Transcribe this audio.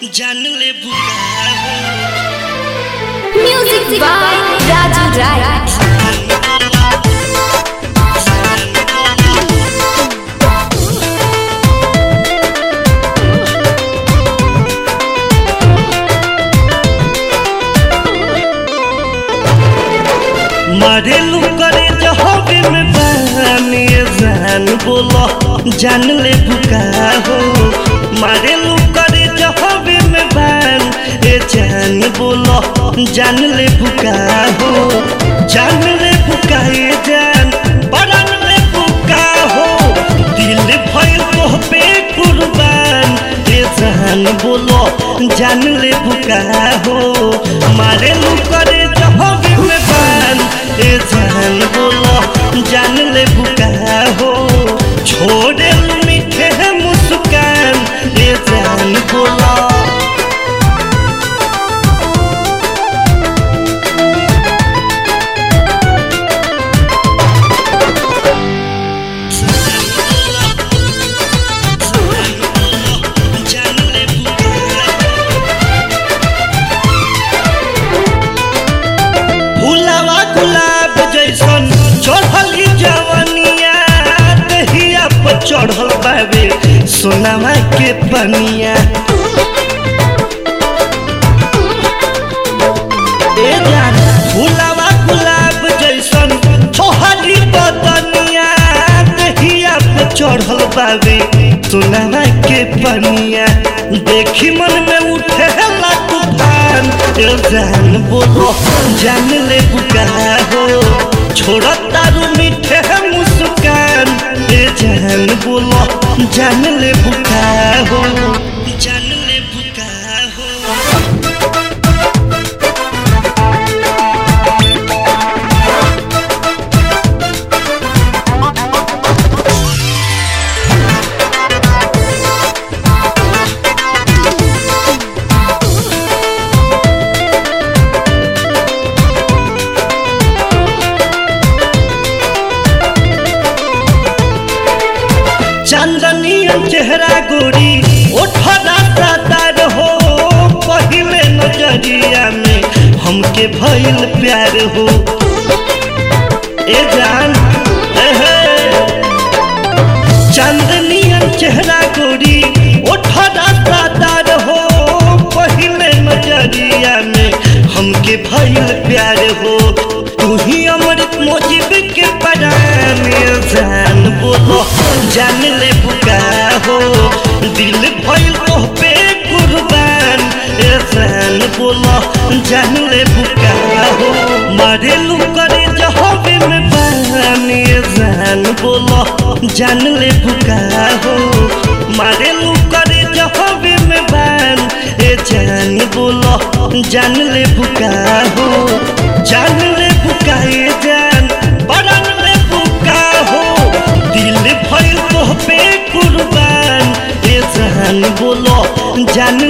जान ले बुका Music by Raju Rai. मारेलू करे जहबे में बहाने जान बोलो जान ले बुका हो मारेलू करे जहबे में बहान ए जान बोलो जान ले बुका हो जान ले बुका ए जान बड़न ले बुका हो दिल भइल तो पे कुर्बान ए जान बोलो जान ले बुका हो मारेलू करे जहबे में बहान ए जान बोलो जान ले बुका हो छोड़े मीठे मुस्कान ए जान बोलो जान ले बुका फुलावा गुलाब जैसन चढ़ली जवनिया दहिया पर चढ़ल बाबे सोनामा के पनिया ए जान फुलावा गुलाब जैसन चढ़ली बदनिया दहिया पर चढ़ल बाबे सोनामा के पनिया देखी मन में उठे ला तूफान ए जान बोलो जान ले बुका हो छोड़ तारू मीठे मुस्कान ए जान बोलो जान ले बुका हो जान ले बुका हो चंदनियन चेहरा गोरी ओठरा सातार हो पहिले नजरिया में हमके भइल प्यार हो ए जान एहे चंदनियन चेहरा गोरी ओठरा सातार हो पहिले नजरिया में हमके भइल प्यार हो तू ही अमृत मोजिब के परान जान बोलो जान ले बुका हो दिल भइल तो पे कुर्बान ए जान बोलो जान ले बुका हो मारेलू करे जहबे में बहान ए जान बोलो जान ले बुका हो मारेलू करे जहबे में बहान ए जान बोलो जान ले बुका हो जान ले बुका ए जान बड़न ले बुका हो दिल भइल तो पे कुर्बान ए जान बोलो जान